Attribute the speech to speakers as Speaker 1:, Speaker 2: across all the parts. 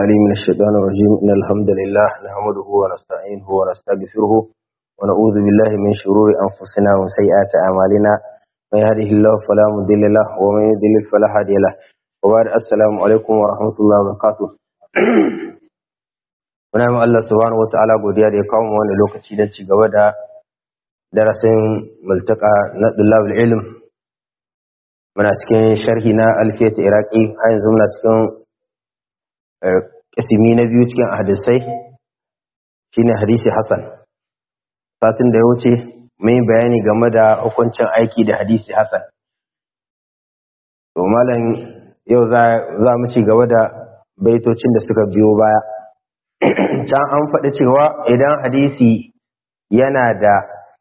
Speaker 1: عليم من الشيطان الرجيم إن الحمد لله نحمده ونستعينه ونستغفره ونعوذ بالله من شرور أنفسنا وسيئات أعمالنا من يهده الله فلا مضل له ومن يضلل فلا هادي له وبعد السلام عليكم ورحمة الله وبركاته muna yi Allah subhanahu wa ta'ala godiya da ya kawo mu wani lokaci don ci gaba da darasin multaka na dullabul ilm muna cikin sharhi na alfiyat iraki har yanzu muna cikin kisimi na biyu cikin hadisai shine hadisi hasan satin da ya wuce mun yi bayani game da hukuncin aiki da hadisi hasan to malam yau za mu ci gaba da baitocin da suka biyo baya can an faɗi cewa idan hadisi yana da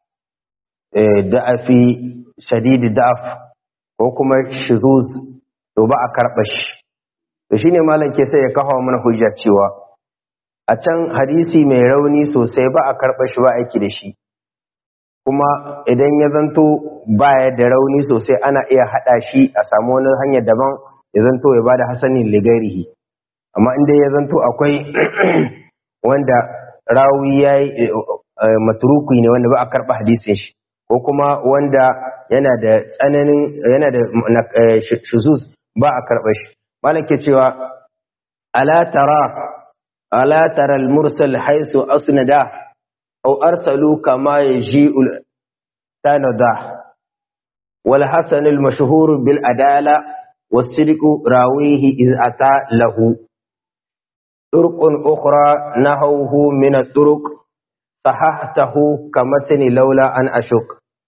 Speaker 1: da'afi shadidi da'af ko kuma shizuz to ba a karɓa shi to shine malam ke sai ya kawo mana hujjar cewa a can hadisi mai rauni sosai ba a karɓa shi ba aiki da shi kuma idan ya zanto baya da rauni sosai ana iya haɗa shi a samu wani hanyar daban ya zanto ya bada hasanin ligarihi amma inda ya zanto akwai wanda rawi ya yi maturuki ne wanda ba a karɓa hadisin shi ko kuma wanda yana da tsananin yana da shuzuz ba a karɓa shi malam ke cewa ala tara ala tara al-mursal haisu asnada aw arsalu kama yaji'u tanada wal hasan al-mashhur bil adala was-sidq rawihi iz ata lahu طرق أخرى نهوه من الطرق صححته كمتن لولا أن أشك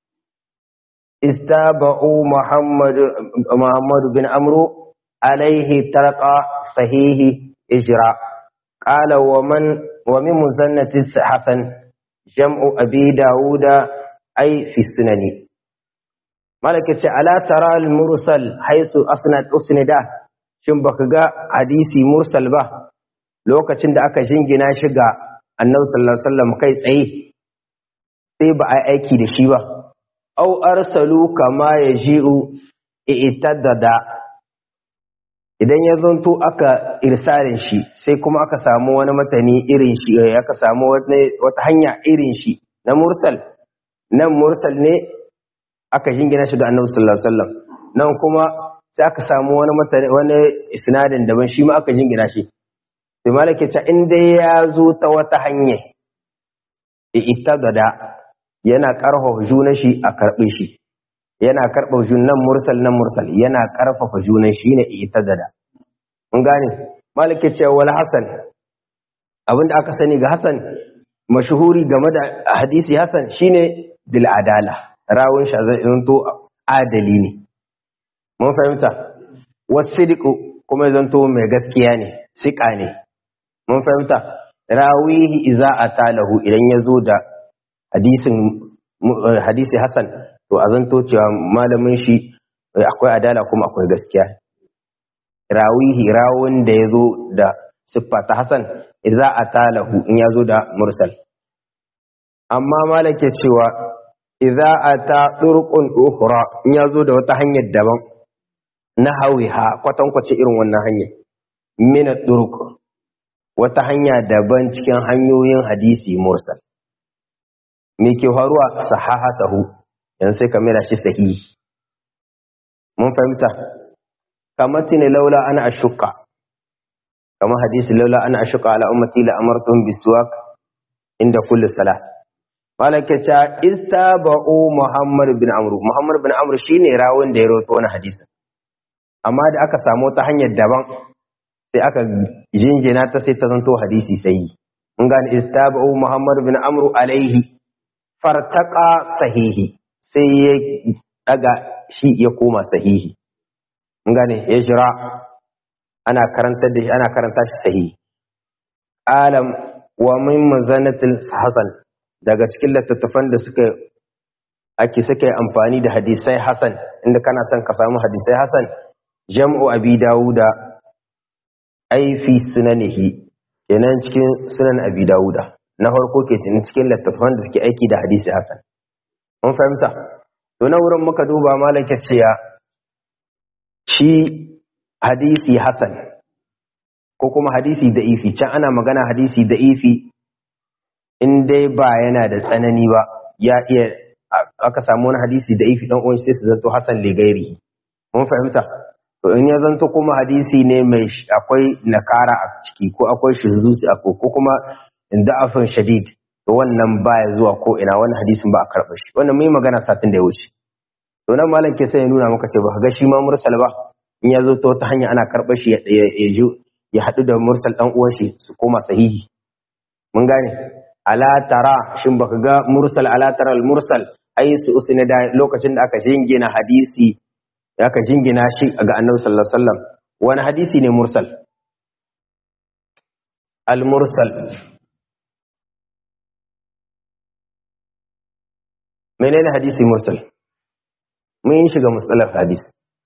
Speaker 1: استابعوا محمد محمد بن عمرو عليه ترقى صحيح إجراء قال ومن ومن مزنة حسن جمع أبي داود أي في السنن ملكة ألا ترى المرسل حيث أسند أسنده shin baka ga hadisi mursal ba lokacin da aka jingina shi ga annabi sallallahu alaihi wasallam kai tsaye sai ba a aiki da shi ba au arsalu kama yaji'u i'tadada idan ya zanto aka irsalin shi sai kuma aka samu wani matani irin shi aka samu wata hanya irin shi na mursal nan mursal ne aka jingina shi ga annabi sallallahu alaihi wasallam nan kuma sai aka samu wani matani wani isnadin daban shi ma aka jingina shi sai malaka ta in dai ya zo ta wata hanya ita gada yana karfafa junan shi a karbe shi yana karfafa junan mursal nan mursal yana karfafa junan shi ne ita gada mun gane malaka ce wal hasan abinda aka sani ga hasan mashhuri game da hadisi hasan shine bil adala rawun shi zai zanto adali ne mun fahimta wasidiku kuma zanto mai gaskiya ne sika ne mun fahimta rawihi iza atalahu idan ya zo da hadisin hadisi hasan to a zanto cewa malamin shi akwai adala kuma akwai gaskiya rawihi rawun da ya zo da siffa ta hasan iza atalahu in ya zo da mursal amma malake cewa iza ata turqun ukhra in ya zo da wata hanyar daban na hawiha kwatankwace irin wannan hanyar mina turq wata hanya daban cikin hanyoyin hadisi mursal me ke faruwa sahahatahu yan sai ka mera shi sahihi mun fahimta kamar tini laula ana ashuka kamar hadisi laula ana ashuka ala ummati la amartum biswak inda kulli salah malaka cha istaba'u muhammad bin amru muhammad bin amru shine rawun da ya rawaito wannan hadisin amma da aka samu ta hanyar daban sai aka jinjina ta sai ta zanto hadisi sai mun gane istabu muhammad bin amru alaihi fartaqa sahihi sai ya daga shi ya koma sahihi mun gane ya jira ana karanta da shi ana karanta shi sahihi alam wa min mazanatil hasan daga cikin littattafan da suka ake suka yi amfani da hadisai hasan inda kana son ka samu hadisai hasan jam'u abi dawuda ai fi sunanihi kenan cikin sunan abi dawuda na farko ke cikin littattafan da suke aiki da hadisi hasan mun fahimta to na wurin muka duba malaka cewa shi hadisi hasan ko kuma hadisi da'ifi can ana magana hadisi da'ifi in dai ba yana da tsanani ba ya iya aka samu wani hadisi da'ifi dan uwan sai su zanto hasan ligairi mun fahimta to in ya zanto kuma hadisi ne mai akwai nakara a ciki ko akwai shizuzi a ko kuma da'afin shadid to wannan baya zuwa ko ina wannan hadisin ba a karɓa shi wannan mun yi magana satin da ya wuce to nan malam ke sai ya nuna maka ce ba ga shi ma mursal ba in ya zo ta wata hanya ana karɓar shi ya ya haɗu da mursal ɗan uwan shi su koma sahihi mun gane ala tara shin baka ga mursal ala tara al mursal ai su usne da lokacin da aka jingina hadisi aka jingina shi ga annabi sallallahu alaihi wasallam wani hadisi ne mursal al mursal menene hadisi mursal mun yi shiga mustalar hadisi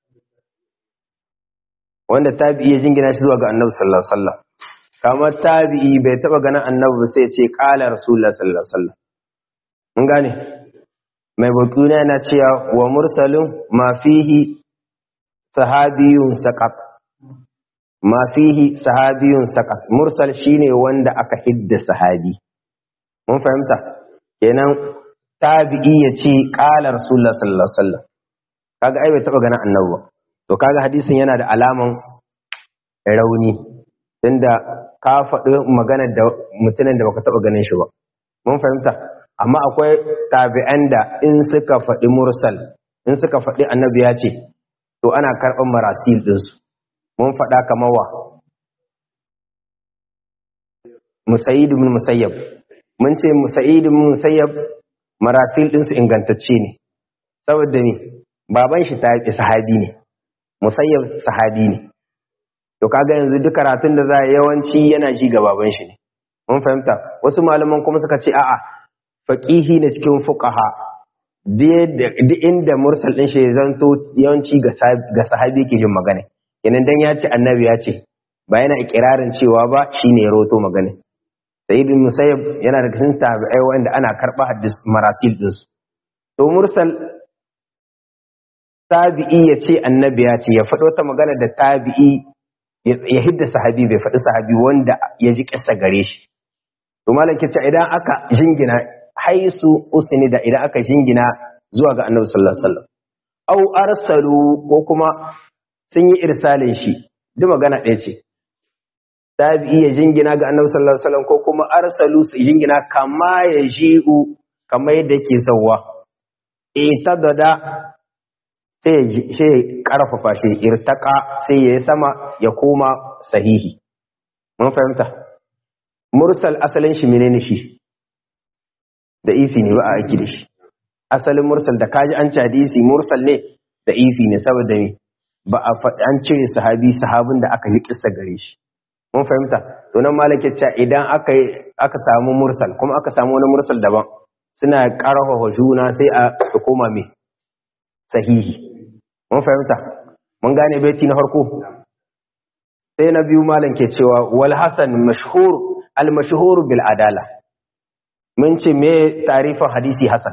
Speaker 1: wanda tabi'i ya jingina shi zuwa ga annabi sallallahu alaihi wasallam kamar tabi'i bai taba ganin annabi ba sai ya ce qala rasulullah sallallahu alaihi wasallam mun gane mai bakuna yana cewa wa mursalun ma fihi sahabiyun saqat ma fihi sahabiyun saqat mursal shine wanda aka hidda sahabi mun fahimta kenan tabi'i ya ce qala rasulullah sallallahu alaihi wasallam kaga ai bai taba ganin annabi ba to kaga hadisin yana da alaman rauni tunda ka faɗi maganar da mutumin da baka taɓa ganin shi ba mun fahimta amma akwai tabi'an da in suka faɗi mursal in suka faɗi annabi ya ce to ana karɓar marasil ɗinsu mun faɗa kamar wa musayid ibn musayyab mun ce musayid ibn musayyab marasil ɗinsu ingantacce ne saboda ne baban shi ta sahabi ne musayyab sahabi ne to kaga yanzu duk karatun da za yawanci yana ji ga baban shi ne mun fahimta wasu malaman kuma suka ce a'a faqihi ne cikin fuqaha duk inda mursal din shi zanto yawanci ga sahabi yake jin magana kenan dan ya ce annabi ya ce ba yana ikirarin cewa ba shine ya roto magana sayyid musayyab yana da cikin tabi'ai wanda ana karba hadis marasil din su to mursal tabi'i ya ce annabi ya ce ya faɗo ta magana da tabi'i ya hidda sahabi bai faɗi sahabi wanda ya ji ƙasa gare shi to malam ce idan aka jingina haisu usni da idan aka jingina zuwa ga annabi sallallahu alaihi wasallam au arsalu ko kuma sun yi irsalin shi duk magana ɗaya ce tabi'i ya jingina ga annabi sallallahu alaihi wasallam ko kuma arsalu su jingina kama ya ji'u kama yadda yake zawwa itadada sai ya karfafa shi irtaka sai ya sama ya koma sahihi mun fahimta mursal asalin shi menene shi da ifi ne ba a aiki da shi asalin mursal da kaji an ci hadisi mursal ne da ifi ne saboda me ba a faɗi an cire sahabi sahabin da aka ji kissa gare shi mun fahimta to nan malaka ce idan aka aka samu mursal kuma aka samu wani mursal daban suna karfafa juna sai a su koma me sahihi mun fahimta mun gane baiti na farko sai na biyu malam ke cewa wal hasan mashhur al mashhur bil adala mun ce me tarifin hadisi hasan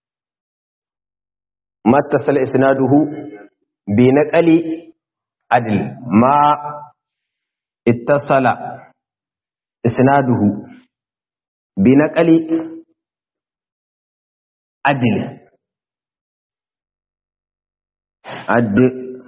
Speaker 1: mattasal isnaduhu bi naqali adl ma ittasala isnaduhu bi naqali adl adl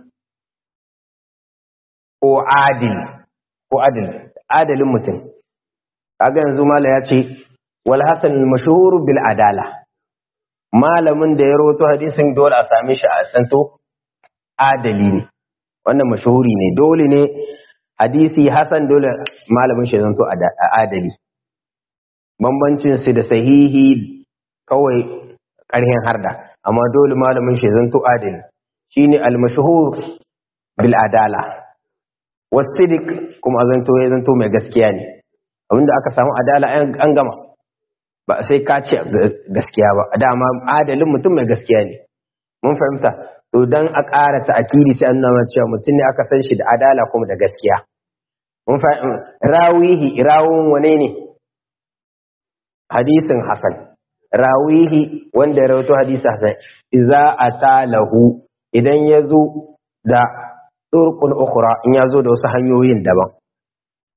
Speaker 1: ko adil ko adil adalin mutum kaga yanzu mala ya ce wal hasan mashhur bil adala malamin da ya rawato hadisin dole a same shi a santo adali ne wannan mashhuri ne dole ne hadisi hasan dole malamin shi zanto adali bambancin su da sahihi kawai ƙarhin harda amma dole malamin shi zanto adali shine al mashhur bil adala wasidik kuma zanto ya zanto mai gaskiya ne abinda aka samu adala an gama ba sai ka ce gaskiya ba dama adalin mutum mai gaskiya ne mun fahimta to dan a ƙara ta'akidi sai an nuna cewa mutum ne aka san shi da adala kuma da gaskiya mun fahimta rawihi rawun wane ne hadisin hasan rawihi wanda ya rawaito hadisi hasan idza atalahu idan ya zo da turqun ukhra in ya zo da wasu hanyoyin daban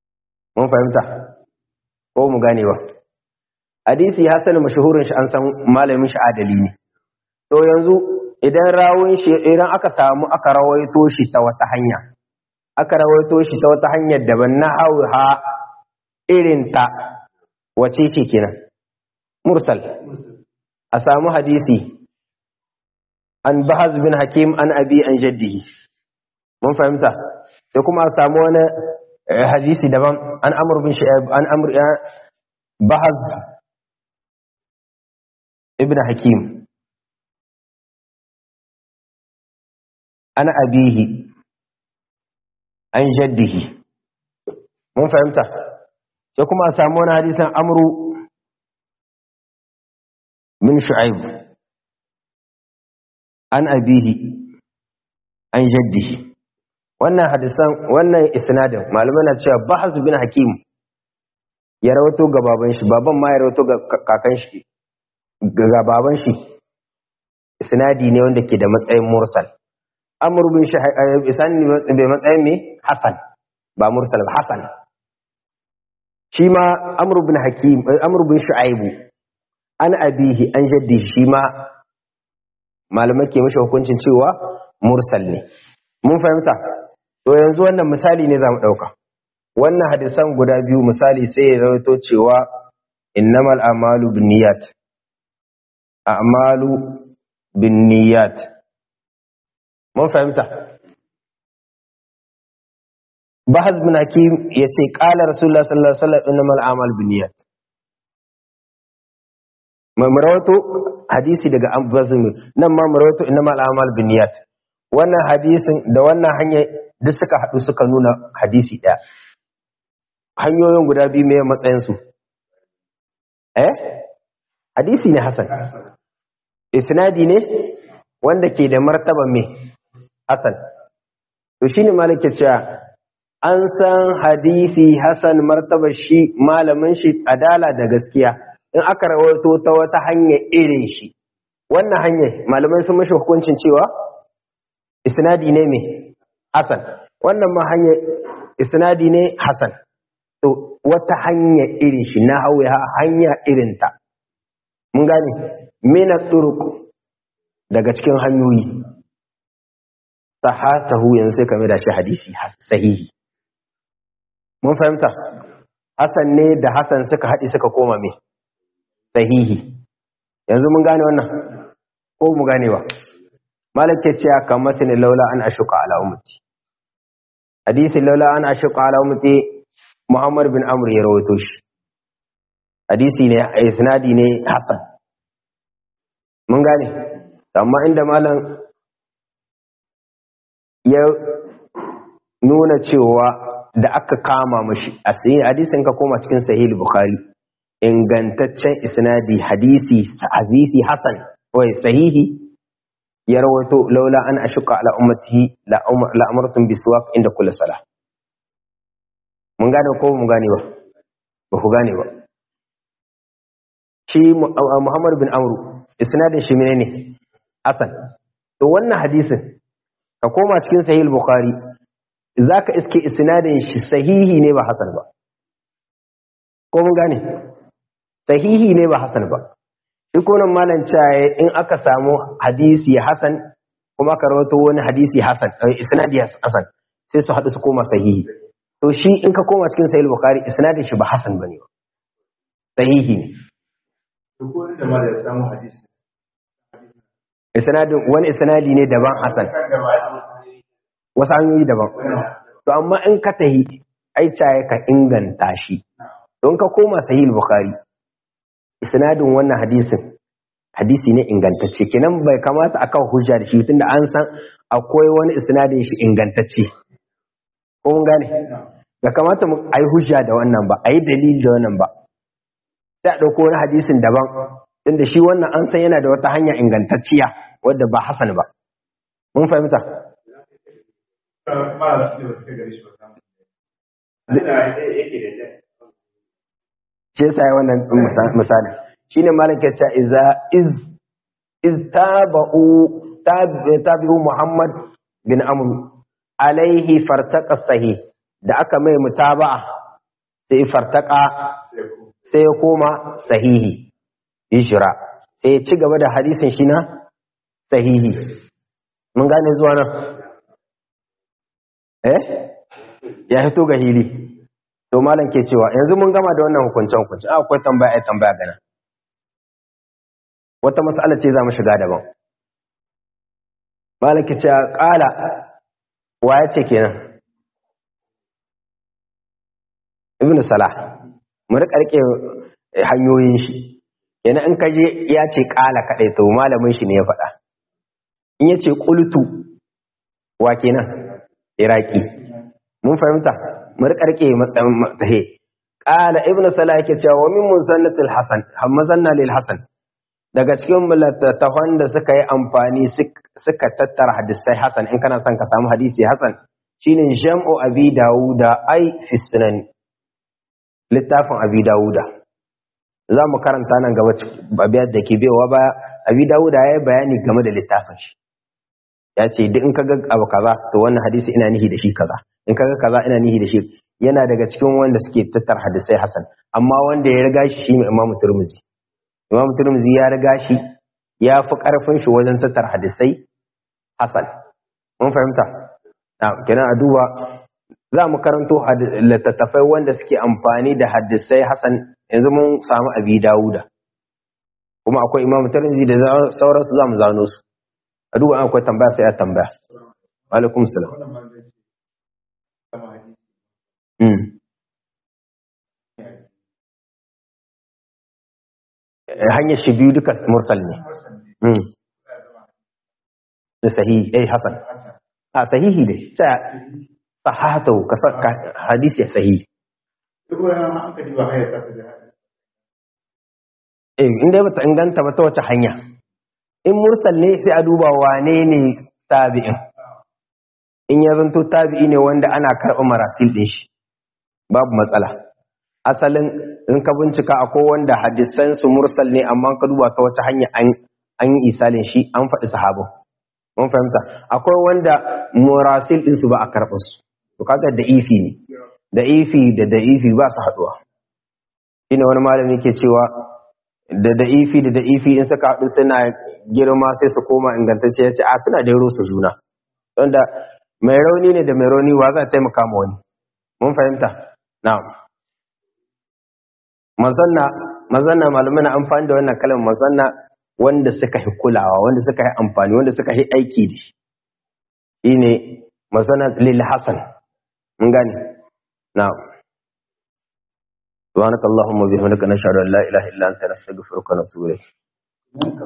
Speaker 1: mun fahimta ko mu gane ba hadisi hasan mashhurin shi an san malamin shi adali ne to yanzu idan rawun shi idan aka samu aka rawaito shi ta wata hanya aka rawaito shi ta wata hanyar daban na hauha irin ta wace ce kenan mursal a samu hadisi an bahaz bin hakim an abi an jaddihi mun fahimta sai kuma a samu wani hadisi daban an amur bin shi'ab an amur bahaz ibn hakim an abihi an jaddihi mun fahimta sai kuma a samu wani hadisan amru min shu'aib an abihi an jaddihi wannan hadisan wannan isnadin malamai na cewa bahas bin hakim ya rawato ga baban shi baban ma ya rawato ga kakan shi ga baban shi isnadi ne wanda ke da matsayin mursal amr bin isani bai matsayin me hasan ba mursal ba hasan shi ma amr bin hakim amr bin shu'aibu an abihi an jaddi shi ma malamai ke mashi hukuncin cewa mursal ne mun fahimta to yanzu wannan misali ne zamu dauka wannan hadisan guda biyu misali sai ya rawaito cewa innamal a'malu binniyat a'malu binniyat mun fahimta bahaz bin hakim yace qala rasulullah sallallahu alaihi wasallam innamal a'malu binniyat mamarawato hadisi daga ambazin nan ma marawato innamal a'malu binniyat wannan hadisin da wannan hanya duk suka haɗu suka nuna hadisi ɗaya hanyoyin guda biyu mai matsayinsu eh hadisi ne hasan isnadi ne wanda ke da martaba mai hasan to shine malike cewa an san hadisi hasan martaba shi malamin shi adala da gaskiya in aka rawaito ta wata hanya irin shi wannan hanyar malamai sun mashi hukuncin cewa isnadi ne mai hasan wannan ma hanyar isnadi ne hasan to wata hanya irin shi na hawa hanya irinta mun gane mina turuk daga cikin hanyoyi sahatahu yanzu sai kame da shi hadisi sahihi mun fahimta hasan ne da hasan suka haɗi suka koma mai sahihi yanzu mun gane wannan ko mu gane ba malaka ce ya kamata ne laula an ashuka ala ummati hadisi laula an ashuka ala ummati muhammad bin amr ya rawaito shi hadisi ne isnadi ne hasan mun gane amma inda malam ya nuna cewa da aka kama mashi a sayi hadisin ka koma cikin sahih bukhari ingantaccen isnadi hadisi hadisi hasan wai sahihi ya rawaito laula an ashuka ala ummatihi la amartum biswak inda kulli salah mun gane ko mun gane ba ba ku gane ba shi Muhammad bin Amru isnadin shi menene hasan to wannan hadisin ka koma cikin sahih bukhari zaka iske isnadin shi sahihi ne ba hasan ba ko mun gane sahihi ne ba hasan ba shi konan malam caye in aka samu hadisi hasan kuma aka rawato wani hadisi hasan isnadi hasan sai su haɗu su koma sahihi to shi in ka koma cikin sahih bukhari isnadin shi ba hasan bane ba sahihi ne isnadin wani isnadi ne daban hasan wasu hanyoyi daban to amma in ka tahi ai caye ka inganta shi don ka koma sahih bukhari isnadin wannan hadisin hadisi ne ingantacce kenan bai kamata a kawo hujja da shi tunda an san akwai wani isnadin shi ingantacce ko mun gane bai kamata mu ayi hujja da wannan ba ayi dalili da wannan ba sai a dauko wani hadisin daban tunda shi wannan an san yana da wata hanya ingantacciya wadda ba hasan ba mun fahimta shi yasa wannan misali shine malaka ta iza iz iz tabu tabi'u muhammad bin amr alaihi fartaqa sahih da aka mai mutaba'a sai fartaka sai ya koma sahihi ijra sai ya ci gaba da hadisin shi na sahihi mun gane zuwa nan eh ya fito ga hili to malam ke cewa yanzu mun gama da wannan hukuncen hukunci akwai tambaya ai tambaya gana wata mas'ala ce za mu shiga daban malam ke cewa kala wa ya ce kenan ibn salah mu rika rike hanyoyin shi yana in kaje ya ce kala kadai to malamin shi ne ya faɗa in ya ce qultu wa kenan iraki mun fahimta mu rika rike matsayin tahe qala ibn salah yake cewa wa min musannatil hasan hamazanna lil hasan daga cikin mulattafan da suka yi amfani suka tattara hadisai hasan in kana son ka samu hadisi hasan shine jam'u abi dawuda ai fi sunan littafin abi dawuda za mu karanta nan gaba abiyar da ke bewa ba abi dawuda ya yi bayani game da littafin shi ya ce duk in ka ga abu kaza to wannan hadisi ina nihi da shi kaza in ka ga kaza ina nihi da shi yana daga cikin wanda suke tattara hadisai hasan amma wanda ya riga shi shine imamu turmuzi imamu turmuzi ya riga shi ya fi karfin shi wajen tattara hadisai hasan mun fahimta kenan a duba za mu karanto littattafai wanda suke amfani da hadisai hasan yanzu mun samu abi dawuda kuma akwai imamu tirmidhi da sauransu za mu zano su a duba akwai tambaya sai a tambaya alaikum salam hanyar shi biyu duka mursal ne da sahihi eh hasan a sahihi ne sahahatu ka saka hadisi ya sahihi eh inda bata inganta ba ta wace hanya in mursal ne sai a duba wane ne tabi'in in ya zanto tabi'i ne wanda ana karɓa marasil ɗin shi babu matsala asalin in ka bincika akwai wanda hadisan su mursal ne amma ka duba ta wace hanya an yi isalin shi an faɗi sahabin mun fahimta akwai wanda murasil din su ba a karɓar su to kaga da ifi ne da ifi da da ifi ba su haduwa ina wani malami ke cewa da da ifi da da ifi in suka haɗu suna girma sai su koma ingantacce ya ce a suna da su juna wanda mai rauni ne da mai rauni wa za a taimaka ma wani mun fahimta na'am mazanna mazanna malamai na amfani da wannan kalmar mazanna wanda suka yi kulawa wanda suka yi amfani wanda suka yi aiki da shi shine mazana lil hasan mun gane na'am subhanakallahumma bihamdika nashhadu an la ilaha illa anta nastaghfiruka wa natubu ilayk